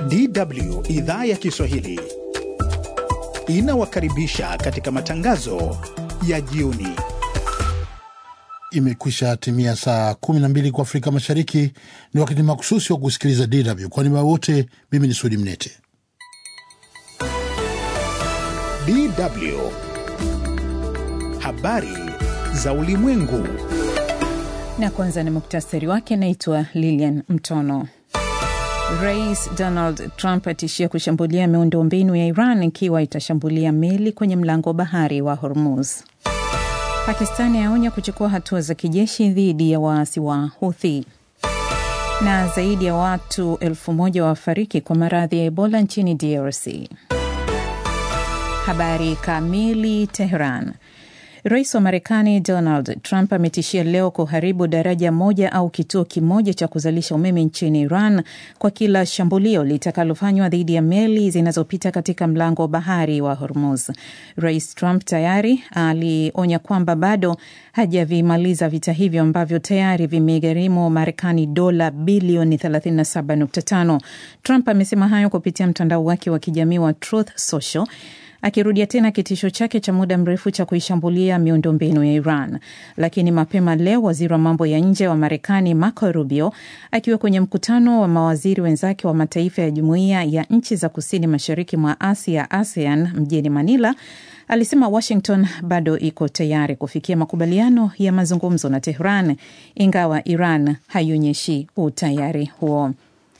DW idhaa ya Kiswahili inawakaribisha katika matangazo ya jioni. Imekwisha timia saa 12 kwa Afrika Mashariki. Ni wakati makususi wa kusikiliza DW. Kwa niaba wote, mimi ni Sudi Mnete. DW habari za ulimwengu. Na kwanza ni muktasari wake. Naitwa Lilian Mtono. Rais Donald Trump atishia kushambulia miundombinu ya Iran ikiwa itashambulia meli kwenye mlango bahari wa Hormuz. Pakistani yaonya kuchukua hatua za kijeshi dhidi ya waasi wa Houthi. Na zaidi ya watu elfu moja wafariki kwa maradhi ya Ebola nchini DRC. Habari kamili. Teheran. Rais wa Marekani Donald Trump ametishia leo kuharibu daraja moja au kituo kimoja cha kuzalisha umeme nchini Iran kwa kila shambulio litakalofanywa dhidi ya meli zinazopita katika mlango wa bahari wa Hormuz. Rais Trump tayari alionya kwamba bado hajavimaliza vita hivyo ambavyo tayari vimegharimu Marekani dola bilioni 37.5. Trump amesema hayo kupitia mtandao wake wa kijamii wa Truth Social akirudia tena kitisho chake cha muda mrefu cha kuishambulia miundombinu ya Iran. Lakini mapema leo waziri wa mambo ya nje wa Marekani Marco Rubio akiwa kwenye mkutano wa mawaziri wenzake wa mataifa ya jumuiya ya nchi za kusini mashariki mwa Asia, ASEAN, mjini Manila alisema Washington bado iko tayari kufikia makubaliano ya mazungumzo na Tehran, ingawa Iran haionyeshi utayari huo.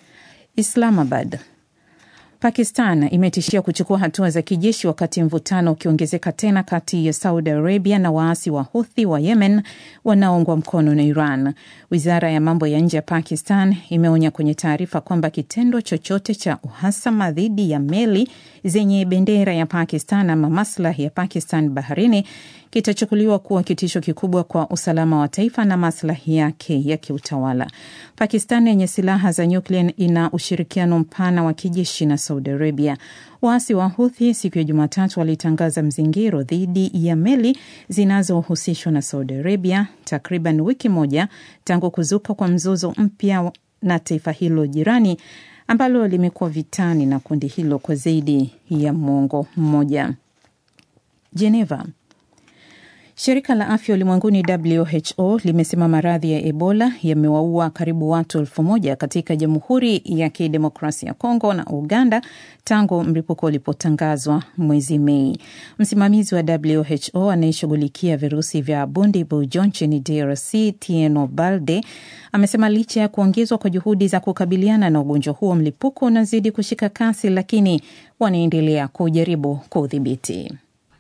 Islamabad Pakistan imetishia kuchukua hatua za kijeshi wakati mvutano ukiongezeka tena kati ya Saudi Arabia na waasi wa Huthi wa Yemen wanaoungwa mkono na Iran. Wizara ya mambo ya nje ya Pakistan imeonya kwenye taarifa kwamba kitendo chochote cha uhasama dhidi ya meli zenye bendera ya Pakistan ama maslahi ya Pakistan baharini kitachukuliwa kuwa kitisho kikubwa kwa usalama wa taifa na maslahi yake ya kiutawala. Pakistan yenye silaha za nyuklia ina ushirikiano mpana wa kijeshi na Saudi Arabia. Waasi wa Huthi siku ya Jumatatu walitangaza mzingiro dhidi ya meli zinazohusishwa na Saudi Arabia, takriban wiki moja tangu kuzuka kwa mzozo mpya na taifa hilo jirani ambalo limekuwa vitani na kundi hilo kwa zaidi ya mwongo mmoja. Geneva. Shirika la afya ulimwenguni WHO limesema maradhi ya Ebola yamewaua karibu watu elfu moja katika Jamhuri ya Kidemokrasia ya Kongo na Uganda tangu mlipuko ulipotangazwa mwezi Mei. Msimamizi wa WHO anayeshughulikia virusi vya Bundibugyo nchini DRC, Tieno Balde, amesema licha ya kuongezwa kwa juhudi za kukabiliana na ugonjwa huo, mlipuko unazidi kushika kasi, lakini wanaendelea kujaribu kuudhibiti.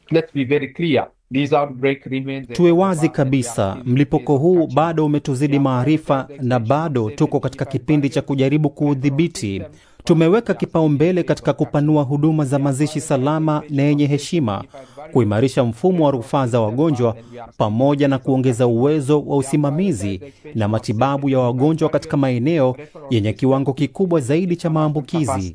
Tuwe wazi kabisa, mlipuko huu bado umetuzidi maarifa na bado tuko katika kipindi cha kujaribu kuudhibiti. Tumeweka kipaumbele katika kupanua huduma za mazishi salama na yenye heshima, kuimarisha mfumo wa rufaa za wagonjwa, pamoja na kuongeza uwezo wa usimamizi na matibabu ya wagonjwa katika maeneo yenye kiwango kikubwa zaidi cha maambukizi.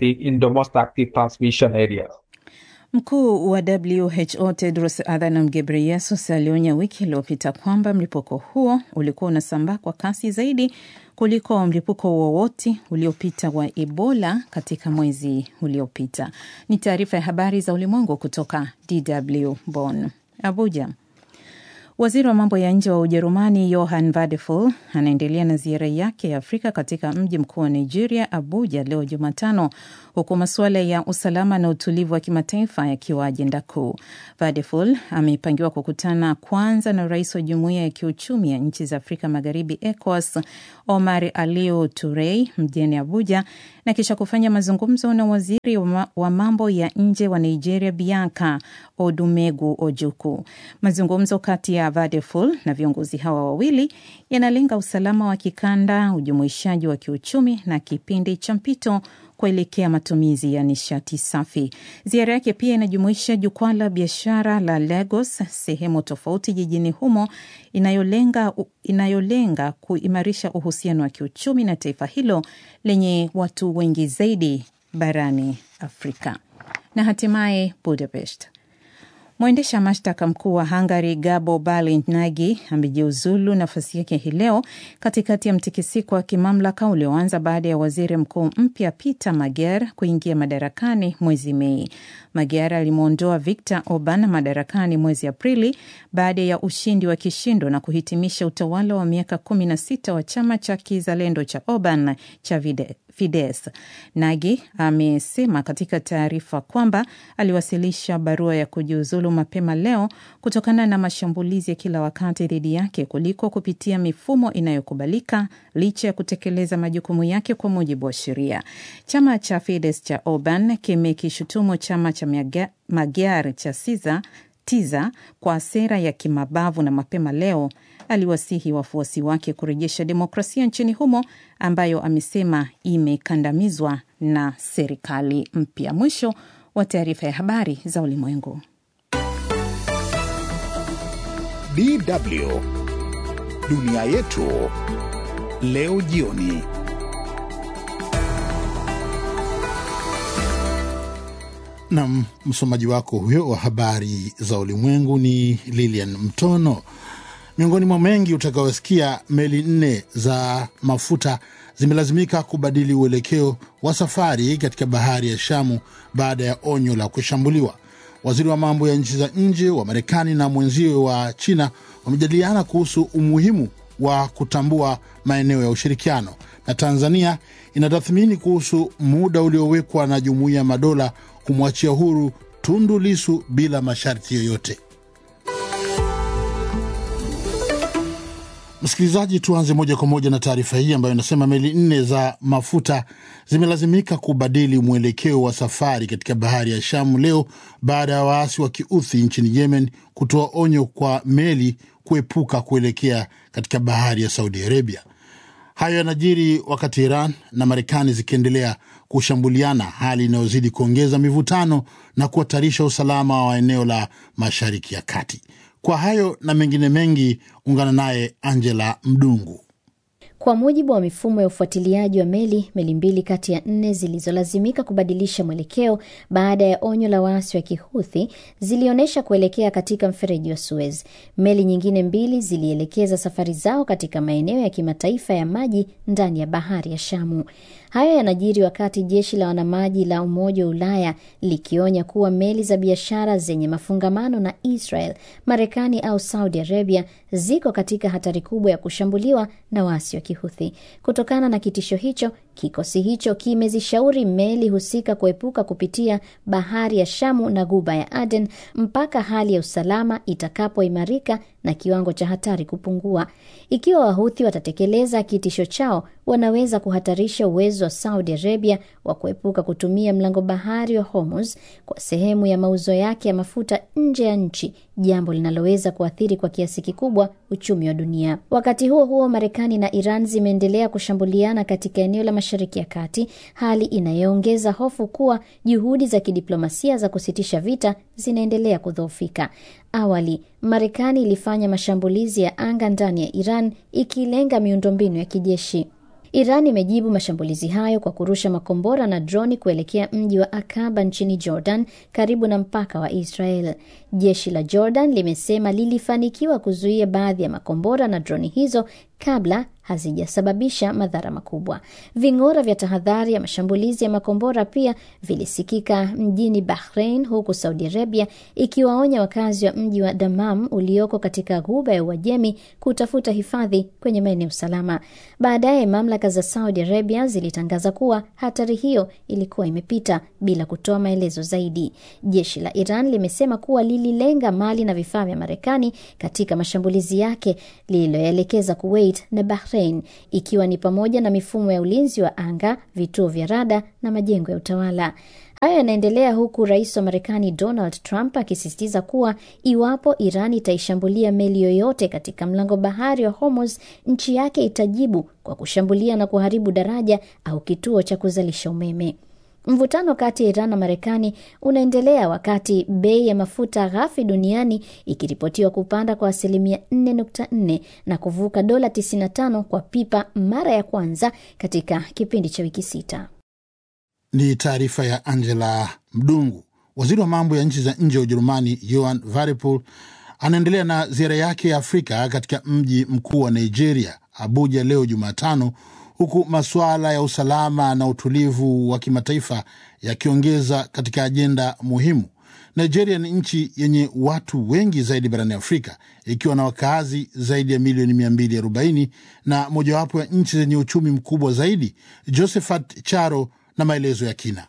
Mkuu wa WHO Tedros Adhanom Ghebreyesus alionya wiki iliyopita kwamba mlipuko huo ulikuwa unasambaa kwa kasi zaidi kuliko mlipuko wowote uliopita wa Ebola katika mwezi uliopita. Ni taarifa ya habari za ulimwengu kutoka DW Bonn. Abuja. Waziri wa mambo ya nje wa Ujerumani Johann Vadeful anaendelea na ziara yake ya Afrika katika mji mkuu wa Nigeria, Abuja, leo Jumatano, huku masuala ya usalama na utulivu wa kimataifa yakiwa ajenda kuu. Vadeful amepangiwa kukutana kwanza na rais wa jumuiya ya kiuchumi ya nchi za Afrika Magharibi, ECOWAS, Omar Aliu Turei mjini Abuja, na kisha kufanya mazungumzo na waziri wa mambo ya nje wa Nigeria, Bianca Odumegu Ojuku. Mazungumzo kati ya Vadeful na viongozi hawa wawili yanalenga usalama wa kikanda, ujumuishaji wa kiuchumi na kipindi cha mpito kuelekea matumizi ya nishati safi. Ziara yake pia inajumuisha jukwaa la biashara la Lagos, sehemu tofauti jijini humo inayolenga, inayolenga kuimarisha uhusiano wa kiuchumi na taifa hilo lenye watu wengi zaidi barani Afrika. Na hatimaye Budapest. Mwendesha mashtaka mkuu wa Hungary Gabo Balinagi amejiuzulu nafasi yake hii leo katikati ya mtikisiko wa kimamlaka ulioanza baada ya waziri mkuu mpya Peter Magyar kuingia madarakani mwezi Mei. Magyar alimwondoa Viktor Orban madarakani mwezi Aprili baada ya ushindi wa kishindo na kuhitimisha utawala wa miaka kumi na sita wa chama cha kizalendo cha Orban cha Vide Fides. Nagi amesema katika taarifa kwamba aliwasilisha barua ya kujiuzulu mapema leo kutokana na mashambulizi ya kila wakati dhidi yake kuliko kupitia mifumo inayokubalika licha ya kutekeleza majukumu yake kwa mujibu wa sheria. Chama cha Fides cha Orban kimekishutumu chama cha Magyar cha Siza tiza kwa sera ya kimabavu na mapema leo aliwasihi wafuasi wake kurejesha demokrasia nchini humo ambayo amesema imekandamizwa na serikali mpya. Mwisho wa taarifa ya habari za ulimwengu. DW dunia yetu leo jioni. Nam msomaji wako huyo wa habari za ulimwengu ni Lilian Mtono. Miongoni mwa mengi utakaosikia, meli nne za mafuta zimelazimika kubadili uelekeo wa safari katika bahari ya Shamu baada ya onyo la kushambuliwa. Waziri wa mambo ya nchi za nje wa Marekani na mwenziwe wa China wamejadiliana kuhusu umuhimu wa kutambua maeneo ya ushirikiano, na Tanzania inatathmini kuhusu muda uliowekwa na Jumuiya ya Madola kumwachia huru Tundu Lisu bila masharti yoyote. Msikilizaji, tuanze moja kwa moja na taarifa hii ambayo inasema meli nne za mafuta zimelazimika kubadili mwelekeo wa safari katika bahari ya Shamu leo baada ya waasi wa kiuthi nchini Yemen kutoa onyo kwa meli kuepuka kuelekea katika bahari ya Saudi Arabia. Hayo yanajiri wakati Iran na Marekani zikiendelea kushambuliana, hali inayozidi kuongeza mivutano na kuhatarisha usalama wa eneo la Mashariki ya Kati. Kwa hayo na mengine mengi, ungana naye Angela Mdungu. Kwa mujibu wa mifumo ya ufuatiliaji wa meli, meli mbili kati ya nne zilizolazimika kubadilisha mwelekeo baada ya onyo la waasi wa Kihuthi zilionyesha kuelekea katika mfereji wa Suez. Meli nyingine mbili zilielekeza safari zao katika maeneo ya kimataifa ya maji ndani ya bahari ya Shamu. Haya yanajiri wakati jeshi la wanamaji la Umoja wa Ulaya likionya kuwa meli za biashara zenye mafungamano na Israel, Marekani au Saudi Arabia ziko katika hatari kubwa ya kushambuliwa na waasi wa Kihuthi. Kutokana na kitisho hicho, kikosi hicho kimezishauri meli husika kuepuka kupitia bahari ya Shamu na Guba ya Aden mpaka hali ya usalama itakapoimarika na kiwango cha hatari kupungua. Ikiwa Wahuthi watatekeleza kitisho chao, wanaweza kuhatarisha uwezo wa Saudi Arabia wa kuepuka kutumia mlango bahari wa Hormuz kwa sehemu ya mauzo yake ya mafuta nje ya nchi, jambo linaloweza kuathiri kwa kiasi kikubwa uchumi wa dunia. Wakati huo huo, Marekani na Iran zimeendelea kushambuliana katika eneo la Mashariki ya Kati, hali inayoongeza hofu kuwa juhudi za kidiplomasia za kusitisha vita zinaendelea kudhoofika. Awali Marekani ilifanya mashambulizi ya anga ndani ya Iran ikilenga miundombinu ya kijeshi. Iran imejibu mashambulizi hayo kwa kurusha makombora na droni kuelekea mji wa Akaba nchini Jordan, karibu na mpaka wa Israel. Jeshi la Jordan limesema lilifanikiwa kuzuia baadhi ya makombora na droni hizo kabla hazijasababisha madhara makubwa. Ving'ora vya tahadhari ya mashambulizi ya makombora pia vilisikika mjini Bahrain, huku Saudi Arabia ikiwaonya wakazi wa mji wa Damam ulioko katika ghuba ya Uajemi kutafuta hifadhi kwenye maeneo salama. Baadaye mamlaka za Saudi Arabia zilitangaza kuwa hatari hiyo ilikuwa imepita bila kutoa maelezo zaidi. Jeshi la Iran limesema kuwa lililenga mali na vifaa vya Marekani katika mashambulizi yake lililoelekeza Kuwait na Bahrain, ikiwa ni pamoja na mifumo ya ulinzi wa anga, vituo vya rada na majengo ya utawala. Hayo yanaendelea huku rais wa Marekani Donald Trump akisisitiza kuwa iwapo Iran itaishambulia meli yoyote katika mlango bahari wa Hormuz, nchi yake itajibu kwa kushambulia na kuharibu daraja au kituo cha kuzalisha umeme. Mvutano kati ya Iran na Marekani unaendelea wakati bei ya mafuta ghafi duniani ikiripotiwa kupanda kwa asilimia 4.4 na kuvuka dola 95 kwa pipa mara ya kwanza katika kipindi cha wiki sita. Ni taarifa ya Angela Mdungu. Waziri wa mambo ya nchi za nje wa Ujerumani Johann Wadephul anaendelea na ziara yake ya Afrika katika mji mkuu wa Nigeria, Abuja, leo Jumatano, huku masuala ya usalama na utulivu wa kimataifa yakiongeza katika ajenda muhimu. Nigeria ni nchi yenye watu wengi zaidi barani Afrika ikiwa na wakaazi zaidi ya milioni 240 na mojawapo ya nchi zenye uchumi mkubwa zaidi. Josephat Charo na maelezo ya kina.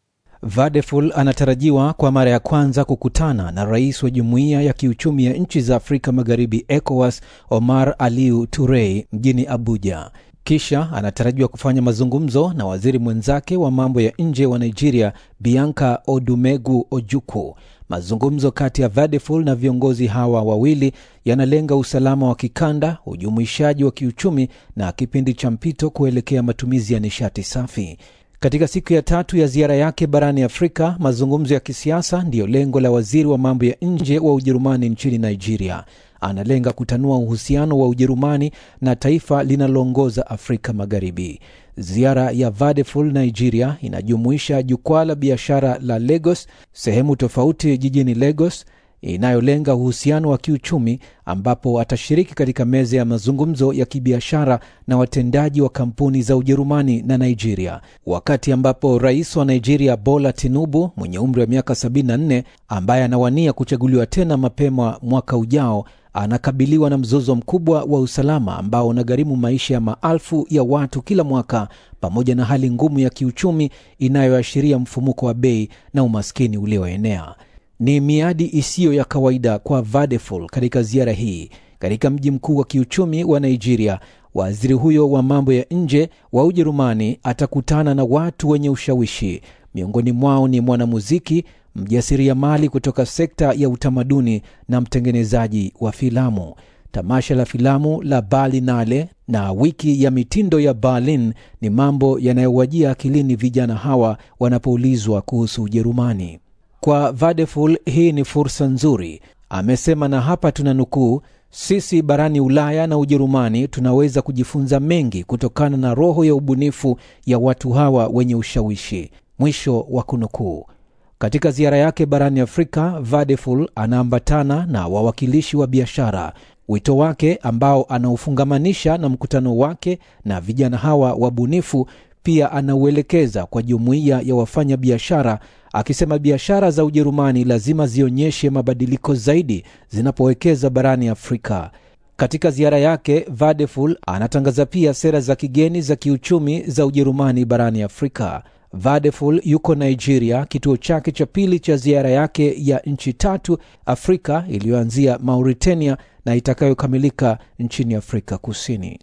Vadeful anatarajiwa kwa mara ya kwanza kukutana na rais wa jumuiya ya kiuchumi ya nchi za Afrika Magharibi, ECOWAS, Omar Aliu Turei mjini Abuja. Kisha anatarajiwa kufanya mazungumzo na waziri mwenzake wa mambo ya nje wa Nigeria, Bianca Odumegu Ojukwu. Mazungumzo kati ya Vadeful na viongozi hawa wawili yanalenga usalama wa kikanda, ujumuishaji wa kiuchumi na kipindi cha mpito kuelekea matumizi ya nishati safi. Katika siku ya tatu ya ziara yake barani Afrika, mazungumzo ya kisiasa ndiyo lengo la waziri wa mambo ya nje wa Ujerumani nchini Nigeria. Analenga kutanua uhusiano wa Ujerumani na taifa linaloongoza Afrika Magharibi. Ziara ya Vadeful Nigeria inajumuisha jukwaa la biashara la Lagos, sehemu tofauti jijini Lagos inayolenga uhusiano wa kiuchumi ambapo atashiriki katika meza ya mazungumzo ya kibiashara na watendaji wa kampuni za Ujerumani na Nigeria, wakati ambapo rais wa Nigeria Bola Tinubu mwenye umri wa miaka 74 ambaye anawania kuchaguliwa tena mapema mwaka ujao anakabiliwa na mzozo mkubwa wa usalama ambao unagharimu maisha ya maelfu ya watu kila mwaka, pamoja na hali ngumu ya kiuchumi inayoashiria mfumuko wa bei na umaskini ulioenea. Ni miadi isiyo ya kawaida kwa Vadeful katika ziara hii katika mji mkuu wa kiuchumi wa Nigeria. Waziri huyo wa mambo ya nje wa Ujerumani atakutana na watu wenye ushawishi. Miongoni mwao ni mwanamuziki, mjasiriamali kutoka sekta ya utamaduni na mtengenezaji wa filamu. Tamasha la filamu la Berlinale na wiki ya mitindo ya Berlin ni mambo yanayowajia akilini vijana hawa wanapoulizwa kuhusu Ujerumani. Kwa Vadeful hii ni fursa nzuri, amesema, na hapa tuna nukuu: sisi barani Ulaya na Ujerumani tunaweza kujifunza mengi kutokana na roho ya ubunifu ya watu hawa wenye ushawishi, mwisho wa kunukuu. Katika ziara yake barani Afrika, Vadeful anaambatana na wawakilishi wa biashara. Wito wake ambao anaufungamanisha na mkutano wake na vijana hawa wabunifu pia anauelekeza kwa jumuiya ya wafanya biashara akisema biashara za Ujerumani lazima zionyeshe mabadiliko zaidi zinapowekeza barani Afrika. Katika ziara yake, Vadeful anatangaza pia sera za kigeni za kiuchumi za Ujerumani barani Afrika. Vadeful yuko Nigeria, kituo chake cha pili cha ziara yake ya nchi tatu Afrika iliyoanzia Mauritania na itakayokamilika nchini Afrika Kusini.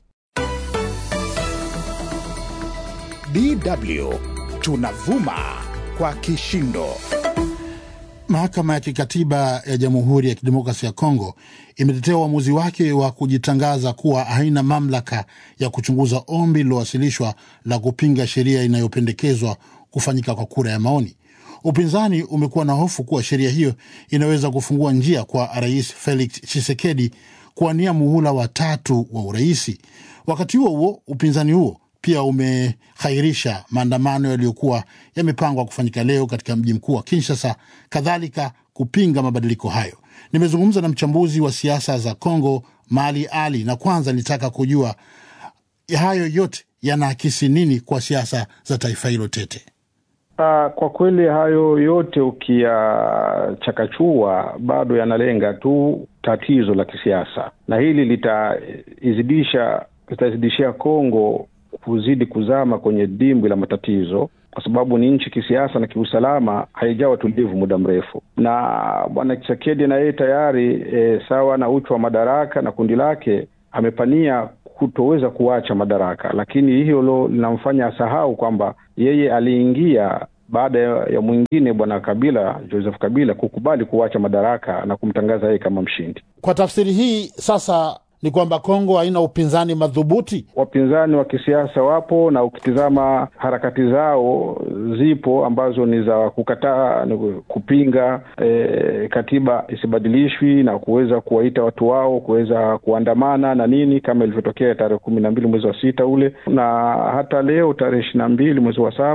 DW tunavuma kwa kishindo. Mahakama ya Kikatiba ya Jamhuri ya Kidemokrasia ya Kongo imetetea uamuzi wake wa kujitangaza kuwa haina mamlaka ya kuchunguza ombi lililowasilishwa la kupinga sheria inayopendekezwa kufanyika kwa kura ya maoni. Upinzani umekuwa na hofu kuwa sheria hiyo inaweza kufungua njia kwa Rais Felix Tshisekedi kuwania muhula wa tatu wa uraisi. Wakati huo huo, upinzani huo pia umehairisha maandamano yaliyokuwa yamepangwa kufanyika leo katika mji mkuu wa Kinshasa, kadhalika kupinga mabadiliko hayo. Nimezungumza na mchambuzi wa siasa za Kongo, Mali Ali, na kwanza nilitaka kujua hayo yote yanaakisi nini kwa siasa za taifa hilo tete. Uh, kwa kweli hayo yote ukiyachakachua bado yanalenga tu tatizo la kisiasa, na hili litaizidisha litazidishia Kongo kuzidi kuzama kwenye dimbwi la matatizo, kwa sababu ni nchi kisiasa na kiusalama haijawa tulivu muda mrefu, na bwana Tshisekedi na yeye tayari e, sawa na uchu wa madaraka na kundi lake amepania kutoweza kuacha madaraka, lakini hilo linamfanya asahau kwamba yeye aliingia baada ya mwingine bwana Kabila, Joseph Kabila kukubali kuacha madaraka na kumtangaza yeye kama mshindi. Kwa tafsiri hii sasa ni kwamba Kongo haina upinzani madhubuti. Wapinzani wa kisiasa wapo, na ukitizama harakati zao zipo ambazo ni za kukataa, kupinga e, katiba isibadilishwi na kuweza kuwaita watu wao kuweza kuandamana na nini, kama ilivyotokea tarehe kumi na mbili mwezi wa sita ule, na hata leo tarehe ishirini na mbili mwezi wa saba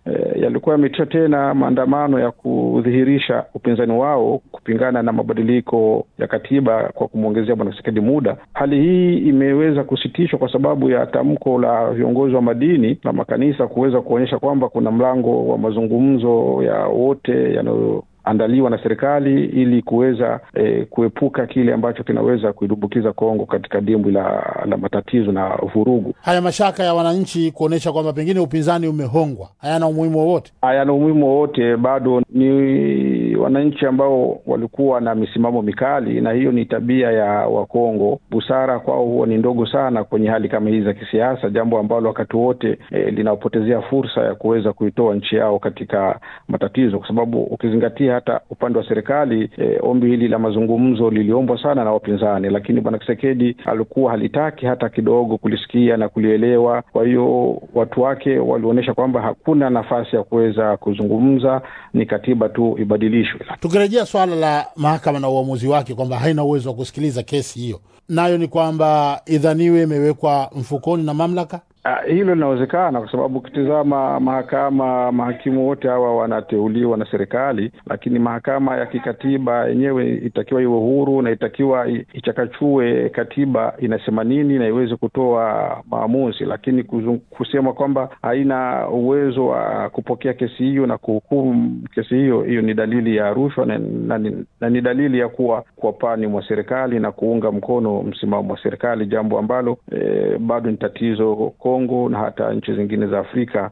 e, yalikuwa yametisha tena maandamano ya kudhihirisha upinzani wao kupingana na mabadiliko ya katiba kwa kumwongezea bwana Tshisekedi muda. Hali hii imeweza kusitishwa kwa sababu ya tamko la viongozi wa madini na makanisa kuweza kuonyesha kwamba kuna mlango wa mazungumzo ya wote yanayo andaliwa na serikali ili kuweza e, kuepuka kile ambacho kinaweza kuidumbukiza Kongo katika dimbwi la, la matatizo na vurugu. Haya mashaka ya wananchi kuonyesha kwamba pengine upinzani umehongwa hayana umuhimu wowote, hayana umuhimu wowote. Bado ni wananchi ambao walikuwa na misimamo mikali, na hiyo ni tabia ya Wakongo. Busara kwao huwa ni ndogo sana kwenye hali kama hizi za kisiasa, jambo ambalo wakati wote e, linapotezea fursa ya kuweza kuitoa nchi yao katika matatizo, kwa sababu ukizingatia hata upande wa serikali e, ombi hili la mazungumzo liliombwa sana na wapinzani, lakini bwana Kisekedi alikuwa halitaki hata kidogo kulisikia na kulielewa. Kwa hiyo watu wake walionyesha kwamba hakuna nafasi ya kuweza kuzungumza, ni katiba tu ibadilishwe. Tukirejea swala la mahakama na uamuzi wake kwamba haina uwezo wa kusikiliza kesi hiyo, nayo ni kwamba idhaniwe imewekwa mfukoni na mamlaka Uh, hilo linawezekana kwa sababu ukitizama mahakama, mahakimu wote hawa wanateuliwa na serikali, lakini mahakama ya kikatiba yenyewe itakiwa iwe huru na itakiwa ichakachue katiba inasema nini na iweze kutoa maamuzi, lakini kuzung, kusema kwamba haina uwezo wa kupokea kesi hiyo na kuhukumu kesi hiyo, hiyo ni dalili ya rushwa na, na, na ni dalili ya kuwa kwa pani mwa serikali na kuunga mkono msimamo wa serikali, jambo ambalo eh, bado ni tatizo Kongo na hata nchi zingine za Afrika.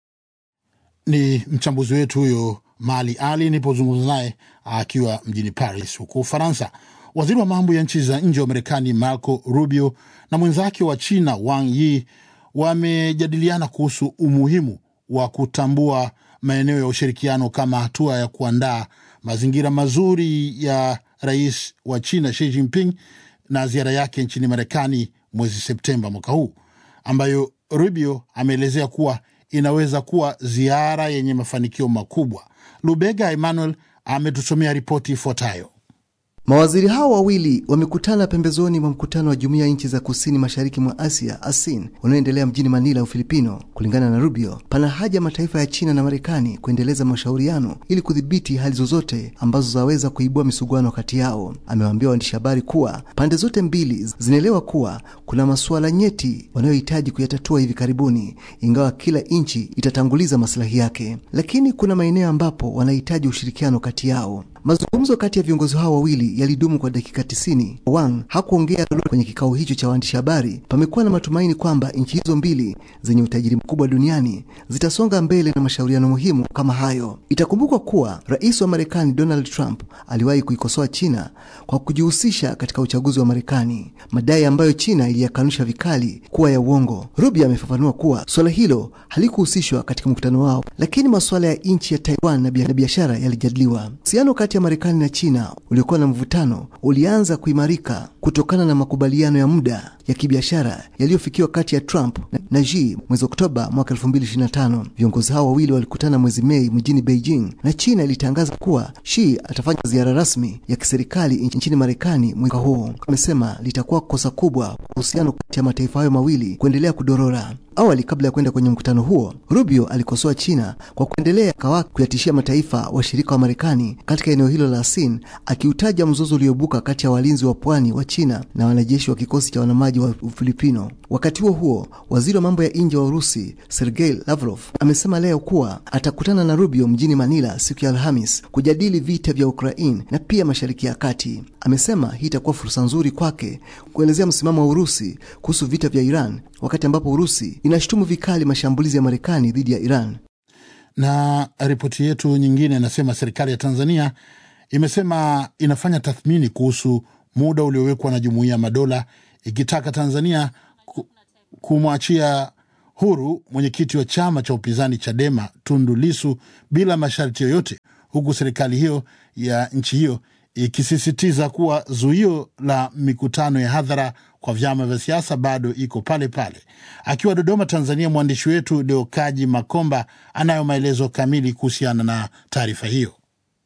Ni mchambuzi wetu huyo Mali Ali nilipozungumza naye akiwa mjini Paris huko Ufaransa. Waziri wa mambo ya nchi za nje wa Marekani Marco Rubio na mwenzake wa China Wang Yi wamejadiliana kuhusu umuhimu wa kutambua maeneo ya ushirikiano kama hatua ya kuandaa mazingira mazuri ya rais wa China Xi Jinping na ziara yake nchini Marekani mwezi Septemba mwaka huu ambayo Rubio ameelezea kuwa inaweza kuwa ziara yenye mafanikio makubwa. Lubega Emmanuel ametusomea ripoti ifuatayo. Mawaziri hao wawili wamekutana pembezoni mwa mkutano wa jumuiya ya nchi za kusini mashariki mwa Asia ASEAN unaoendelea mjini Manila, Ufilipino. Kulingana na Rubio, pana haja mataifa ya China na Marekani kuendeleza mashauriano ili kudhibiti hali zozote ambazo zaweza kuibua misuguano kati yao. Amewaambia waandishi habari kuwa pande zote mbili zinaelewa kuwa kuna masuala nyeti wanayohitaji kuyatatua hivi karibuni, ingawa kila nchi itatanguliza maslahi yake, lakini kuna maeneo ambapo wanahitaji ushirikiano kati yao. Mazungumzo kati ya viongozi hao wawili yalidumu kwa dakika tisini. Wang hakuongea lolote kwenye kikao hicho cha waandishi habari. Pamekuwa na matumaini kwamba nchi hizo mbili zenye utajiri mkubwa duniani zitasonga mbele na mashauriano muhimu kama hayo. Itakumbukwa kuwa rais wa Marekani Donald Trump aliwahi kuikosoa China kwa kujihusisha katika uchaguzi wa Marekani, madai ambayo China iliyakanusha vikali kuwa ya uongo. Rubio amefafanua kuwa suala hilo halikuhusishwa katika mkutano wao, lakini masuala ya nchi ya Taiwan na biashara yalijadiliwa. Uhusiano kati ya Marekani na China uliokuwa na mvutano ulianza kuimarika kutokana na makubaliano ya muda ya kibiashara yaliyofikiwa kati ya Trump na Xi mwezi Oktoba mwaka 2025. Viongozi hao wawili walikutana mwezi Mei mjini Beijing na China ilitangaza kuwa Xi atafanya ziara rasmi ya kiserikali nchini Marekani mwaka huu. Amesema litakuwa kosa kubwa uhusiano kati ya mataifa hayo mawili kuendelea kudorora. Awali, kabla ya kwenda kwenye mkutano huo, Rubio alikosoa China kwa kuendelea kawa kuyatishia mataifa washirika wa Marekani katika eneo hilo la ASEAN, akiutaja mzozo uliobuka kati ya walinzi wa pwani wa China na wanajeshi wa kikosi cha wanamaji wa Ufilipino. Wakati huo huo, waziri wa mambo ya nje wa Urusi Sergei Lavrov amesema leo kuwa atakutana na Rubio mjini Manila siku ya Alhamis kujadili vita vya Ukraine na pia Mashariki ya Kati. Amesema hii itakuwa fursa nzuri kwake kuelezea msimamo wa Urusi kuhusu vita vya Iran, wakati ambapo Urusi inashutumu vikali mashambulizi ya Marekani dhidi ya Iran. Na ripoti yetu nyingine inasema serikali ya Tanzania imesema inafanya tathmini kuhusu muda uliowekwa na Jumuiya ya Madola ikitaka Tanzania kumwachia huru mwenyekiti wa chama cha upinzani Chadema Tundu Lisu bila masharti yoyote, huku serikali hiyo ya nchi hiyo ikisisitiza kuwa zuio la mikutano ya hadhara kwa vyama vya siasa bado iko pale pale. Akiwa Dodoma, Tanzania, mwandishi wetu Deokaji Makomba anayo maelezo kamili kuhusiana na taarifa hiyo.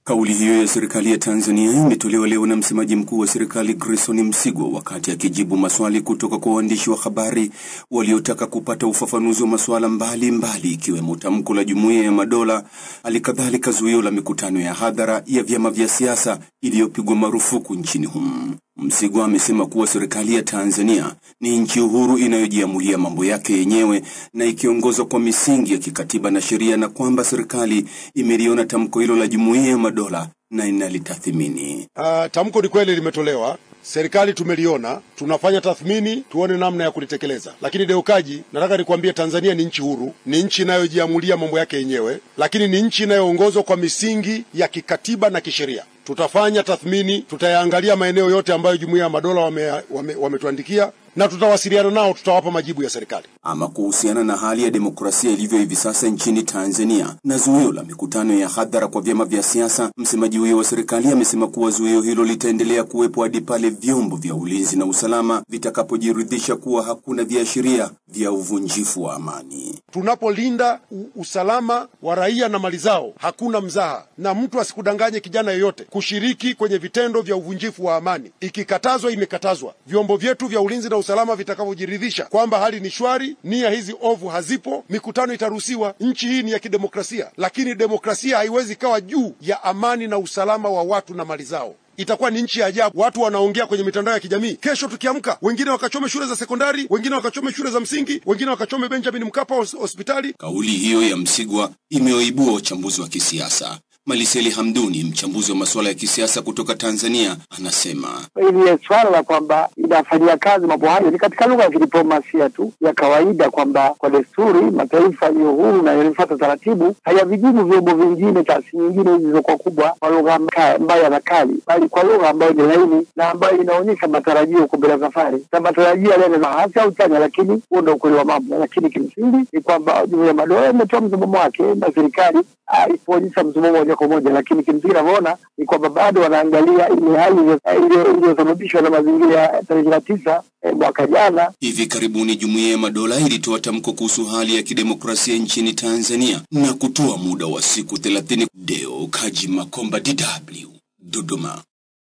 Kauli hiyo ya serikali ya Tanzania imetolewa leo na msemaji mkuu wa serikali Grayson Msigwa wakati akijibu maswali kutoka kwa waandishi wa habari waliotaka kupata ufafanuzi wa masuala mbalimbali ikiwemo tamko la Jumuiya ya Madola, halikadhalika zuio la mikutano ya hadhara ya vyama vya siasa iliyopigwa marufuku nchini humu. Msigwa amesema kuwa serikali ya Tanzania ni nchi uhuru inayojiamulia mambo yake yenyewe na ikiongozwa kwa misingi ya kikatiba na sheria na kwamba serikali imeliona tamko hilo la Jumuiya ya Madola na inalitathmini. Uh, tamko ni kweli limetolewa, serikali tumeliona, tunafanya tathmini tuone namna ya kulitekeleza. Lakini Deukaji, nataka nikwambie, Tanzania ni nchi huru, ni nchi inayojiamulia mambo yake yenyewe, lakini ni nchi inayoongozwa kwa misingi ya kikatiba na kisheria. Tutafanya tathmini, tutayaangalia maeneo yote ambayo Jumuiya ya Madola wametuandikia wame, wame na tutawasiliana nao, tutawapa majibu ya serikali. Ama kuhusiana na hali ya demokrasia ilivyo hivi sasa nchini Tanzania na zuio la mikutano ya hadhara kwa vyama vya siasa, msemaji huyo wa serikali amesema kuwa zuio hilo litaendelea kuwepo hadi pale vyombo vya ulinzi na usalama vitakapojiridhisha kuwa hakuna viashiria vya uvunjifu wa amani. Tunapolinda usalama wa raia na mali zao, hakuna mzaha, na mtu asikudanganye kijana yeyote kushiriki kwenye vitendo vya uvunjifu wa amani. Ikikatazwa, imekatazwa. Vyombo vyetu vya ulinzi na usalama vitakavyojiridhisha kwamba hali ni shwari, nia hizi ovu hazipo, mikutano itaruhusiwa. Nchi hii ni ya kidemokrasia, lakini demokrasia haiwezi kawa juu ya amani na usalama wa watu na mali zao. Itakuwa ni nchi ya ajabu. Watu wanaongea kwenye mitandao ya kijamii, kesho tukiamka, wengine wakachome shule za sekondari, wengine wakachome shule za msingi, wengine wakachome Benjamin Mkapa hospitali. Kauli hiyo ya Msigwa imewaibua wachambuzi wa kisiasa. Maliseli Hamduni, mchambuzi wa masuala ya kisiasa kutoka Tanzania, anasema hili swala la kwamba inafanyia kazi mambo hayo ni katika lugha ya kidiplomasia tu ya kawaida, kwamba kwa desturi mataifa yaliyo huru na yaliyofuata taratibu hayavijibu vyombo vingine, taasisi nyingine hizi zilizokuwa kubwa kwa lugha mbaya na kali, bali kwa lugha ambayo ni laini na ambayo inaonyesha matarajio huko mbele ya safari, na matarajio yanaweza hasi au chanya, lakini huo ndio ukweli wa mambo. Lakini kimsingi ni kwamba Jumuiya ya Madola imetoa msimamo wake na serikali ipoonyesha msimamo moja kwa moja, lakini kimsingi navyoona ni kwamba bado wanaangalia ile hali iliyosababishwa na mazingira ya tarehe ishirini na tisa mwaka jana. Hivi karibuni Jumuiya ya Madola ilitoa tamko kuhusu hali ya kidemokrasia nchini Tanzania na kutoa muda wa siku thelathini. Deo Kaji Makomba, DW, Dodoma.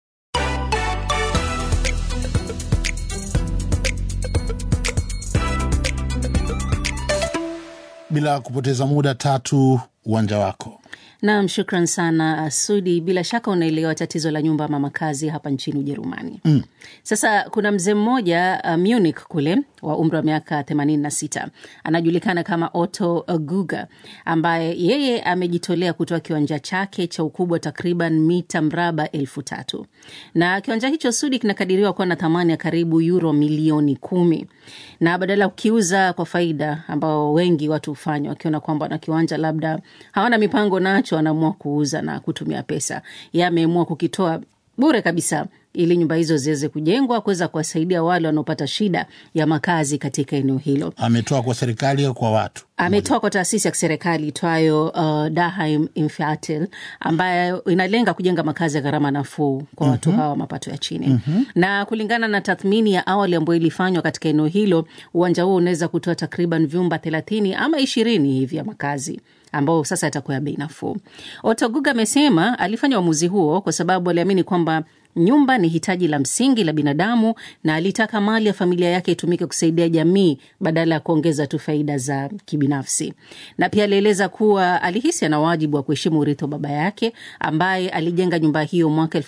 Bila kupoteza muda, Tatu, uwanja wako. Naam, shukran sana Sudi. Bila shaka unaelewa tatizo la nyumba ama makazi hapa nchini Ujerumani. Mm. Sasa kuna mzee mmoja uh, Munich kule wa umri wa miaka 86 anajulikana kama Otto Guga ambaye yeye amejitolea kutoa kiwanja chake cha ukubwa takriban mita mraba elfu tatu na kiwanja hicho Sudi kinakadiriwa kuwa na thamani ya karibu euro milioni kumi na badala ya kukiuza kwa faida ambao wengi watu hufanya wakiona kwamba wana kiwanja labda hawana mipango nacho, wanaamua kuuza na kutumia pesa. Yeye ameamua kukitoa bure kabisa ili nyumba hizo ziweze kujengwa kuweza kuwasaidia wale wanaopata shida ya makazi katika eneo hilo. Ametoa kwa serikali au kwa watu? Ametoa kwa taasisi ya kiserikali itwayo uh, Daheim Infatel ambayo inalenga kujenga makazi ya gharama nafuu kwa watu mm -hmm. hawa mapato ya chini mm -hmm. na kulingana na tathmini ya awali ambayo ilifanywa katika eneo hilo, uwanja huo unaweza kutoa takriban vyumba thelathini ama ishirini hivi ya makazi ambao sasa yatakuwa ya bei nafuu. Otoguga amesema alifanya uamuzi huo kwa sababu aliamini kwamba nyumba ni hitaji la msingi la binadamu na alitaka mali ya familia yake itumike kusaidia jamii badala ya kuongeza tu faida za kibinafsi. Na pia alieleza kuwa alihisi ana wajibu wa kuheshimu urithi wa baba yake ambaye alijenga nyumba hiyo mwaka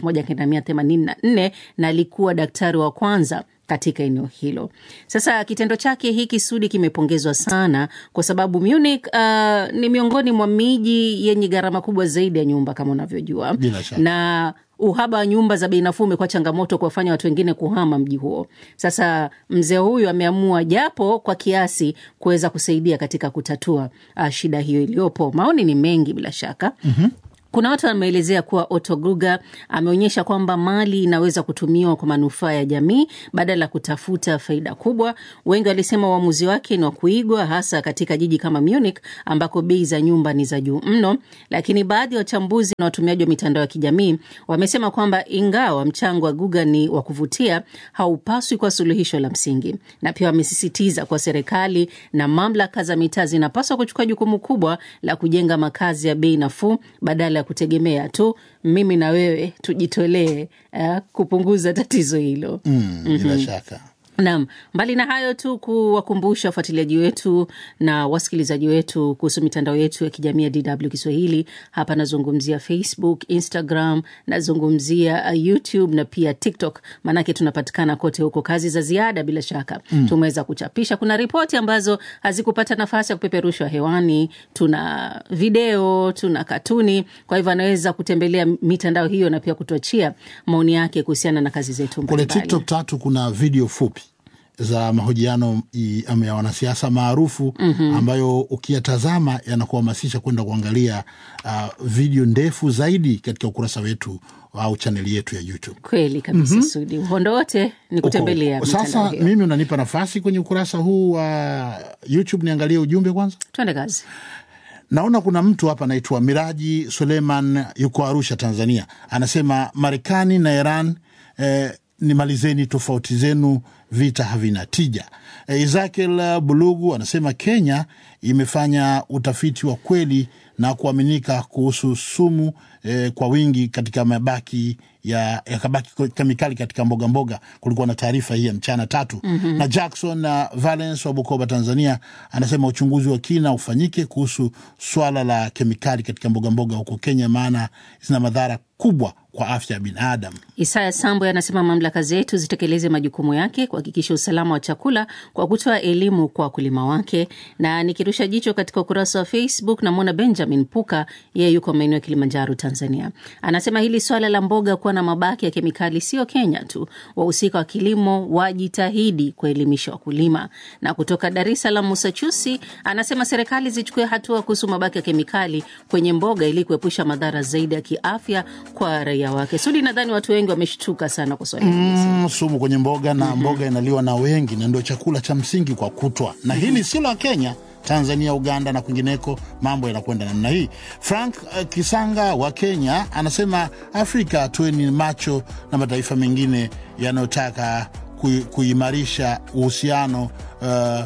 1984 na alikuwa daktari wa kwanza katika eneo hilo. Sasa kitendo chake hiki Sudi kimepongezwa sana kwa sababu Munich uh, ni miongoni mwa miji yenye gharama kubwa zaidi ya nyumba kama unavyojua, na uhaba wa nyumba za bei nafuu umekuwa changamoto kuwafanya watu wengine kuhama mji huo. Sasa mzee huyu ameamua japo kwa kiasi kuweza kusaidia katika kutatua uh, shida hiyo iliyopo. Maoni ni mengi bila shaka mm-hmm. Kuna watu wameelezea kuwa Otto Gruger ameonyesha kwamba mali inaweza kutumiwa kwa manufaa ya jamii badala ya kutafuta faida kubwa. Wengi walisema uamuzi wake ni wa kuigwa, hasa katika jiji kama Munich ambako bei za nyumba ni za juu mno. Lakini baadhi ya wachambuzi na watumiaji wa mitandao ya kijamii wamesema kwamba ingawa mchango wa Gruger ni wa kuvutia, haupaswi kuwa suluhisho la msingi, na pia wamesisitiza kuwa serikali na mamlaka za mitaa zinapaswa kuchukua jukumu kubwa la kujenga makazi ya bei nafuu badala badala ya kutegemea tu mimi na wewe tujitolee uh, kupunguza tatizo hilo. Mm, bila shaka. Naam, mbali na hayo tu kuwakumbusha wafuatiliaji wetu na wasikilizaji wetu kuhusu mitandao yetu ya kijamii ya DW Kiswahili. Hapa nazungumzia Facebook, Instagram, nazungumzia uh, YouTube na pia TikTok, maanake tunapatikana kote huko. Kazi za ziada bila shaka mm. tumeweza kuchapisha. Kuna ripoti ambazo hazikupata nafasi ya kupeperushwa hewani, tuna video, tuna katuni. Kwa hivyo anaweza kutembelea mitandao hiyo na pia kutuachia maoni yake kuhusiana na kazi zetu Kule mbalimbali. TikTok tatu kuna video fupi za mahojiano i- ama ya wanasiasa maarufu Mhm. ambayo ukiyatazama yanakuhamasisha kwenda kuangalia uh, video ndefu zaidi katika ukurasa wetu au chaneli yetu ya YouTube. Kweli kabisa Mhm. Sudi, uhondo wote ni kutembelea mitandao Sasa hiyo. mimi unanipa nafasi kwenye ukurasa huu wa YouTube niangalie ujumbe kwanza. Twende kazi. Naona kuna mtu hapa anaitwa Miraji Suleiman, yuko Arusha, Tanzania. Anasema Marekani na Iran eh, nimalizeni tofauti zenu, vita havina tija. Eh, Ezekiel Bulugu anasema Kenya imefanya utafiti wa kweli na kuaminika kuhusu sumu eh, kwa wingi katika mabaki ya, ya kabaki kemikali katika mboga mboga. Kulikuwa na taarifa hii ya mchana tatu Mhm. na Jackson na Valence wa Bukoba, Tanzania, anasema uchunguzi wa kina ufanyike kuhusu swala la kemikali katika mboga mboga huko Kenya, maana zina madhara kubwa kwa afya ya binadamu. Isaya Sambo anasema mamlaka zetu zitekeleze majukumu yake kuhakikisha usalama wa chakula kwa kutoa elimu kwa wakulima wake. Na nikirusha jicho katika ukurasa wa Facebook namwona Benjamin Puka, yeye yuko maeneo ya Kilimanjaro, Tanzania. Anasema hili swala la mboga kuwa na mabaki ya kemikali sio Kenya tu, wahusika wa kilimo wajitahidi kuelimisha wakulima. Na kutoka Dar es Salaam, Musa Chusi anasema serikali zichukue hatua kuhusu mabaki ya kemikali kwenye mboga ili kuepusha madhara zaidi ya kiafya kwa raia wake. Sudi, nadhani watu wengi wameshtuka sana kwa swali hili. Mm, sumu kwenye mboga na mboga inaliwa na wengi na ndio chakula cha msingi kwa kutwa, na hili si la Kenya. Tanzania, Uganda na kwingineko mambo yanakwenda namna hii. Frank uh, Kisanga wa Kenya anasema Afrika tuweni macho na mataifa mengine yanayotaka kui- kuimarisha uhusiano uh,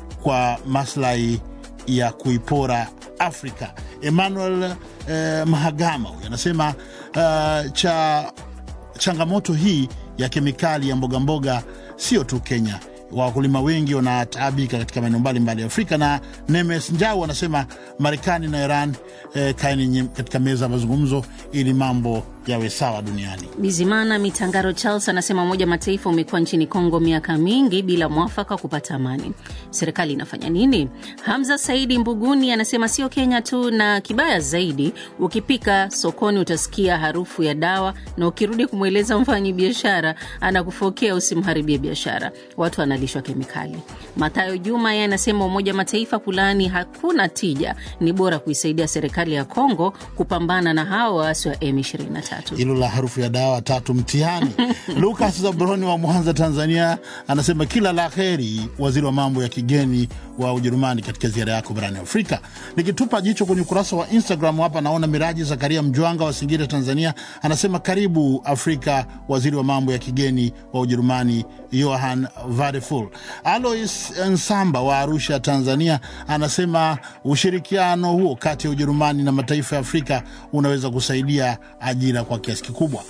kwa maslahi ya kuipora Afrika. Emmanuel eh, Mahagama huyu anasema uh, cha changamoto hii ya kemikali ya mboga mboga sio tu Kenya. Wakulima wengi wanataabika katika maeneo mbalimbali ya Afrika. Na Nemes Njau anasema Marekani na Iran eh, kaeni nye- katika meza ya mazungumzo ili mambo yawe sawa duniani. Bizimana Mitangaro Charles anasema Umoja wa Mataifa umekuwa nchini Kongo miaka mingi bila mwafaka wa kupata amani. Serikali inafanya nini? Hamza Saidi Mbuguni anasema sio Kenya tu, na kibaya zaidi, ukipika sokoni utasikia harufu ya dawa, na ukirudi kumweleza mfanyi biashara anakufokea usimharibie biashara. Watu wanalishwa kemikali. Mathayo Juma yeye anasema Umoja wa Mataifa kulaani hakuna tija, ni bora kuisaidia serikali ya Kongo kupambana na hao waasi wa M23. hilo la harufu ya dawa tatu mtihani. Lukas Zabroni wa Mwanza, Tanzania, anasema kila la heri waziri wa mambo ya kigeni wa Ujerumani katika ziara yako barani Afrika. Nikitupa jicho kwenye ukurasa wa Instagram hapa, naona Miraji Zakaria Mjwanga wa Singida, Tanzania, anasema karibu Afrika, waziri wa mambo ya kigeni wa Ujerumani Johan Vadeful. Alois Nsamba wa Arusha, Tanzania, anasema ushirikiano huo kati ya Ujerumani na mataifa ya Afrika unaweza kusaidia ajira kwa kiasi kikubwa.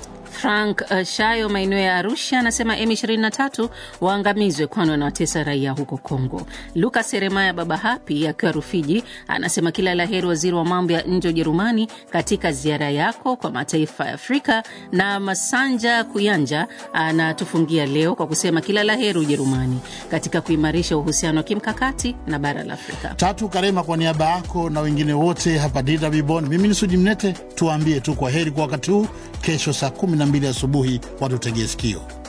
Frank uh, Shayo maeneo ya Arusha anasema M23 waangamizwe kwani wanawatesa raia huko Kongo. Lukas Seremaya Baba Hapi akiwa Rufiji anasema kila la heri waziri wa mambo ya nje wa Ujerumani katika ziara yako kwa mataifa ya Afrika. Na Masanja Kuyanja anatufungia leo kwa kusema kila la heri Ujerumani katika kuimarisha uhusiano wa kimkakati na bara la Afrika. Tatu Karema, kwa niaba yako na wengine wote hapa DW Bonn, mimi ni Sudi Mnete, tuwaambie tu kwa heri kwa wakati huu. Kesho saa 12 asubuhi watutegee sikio.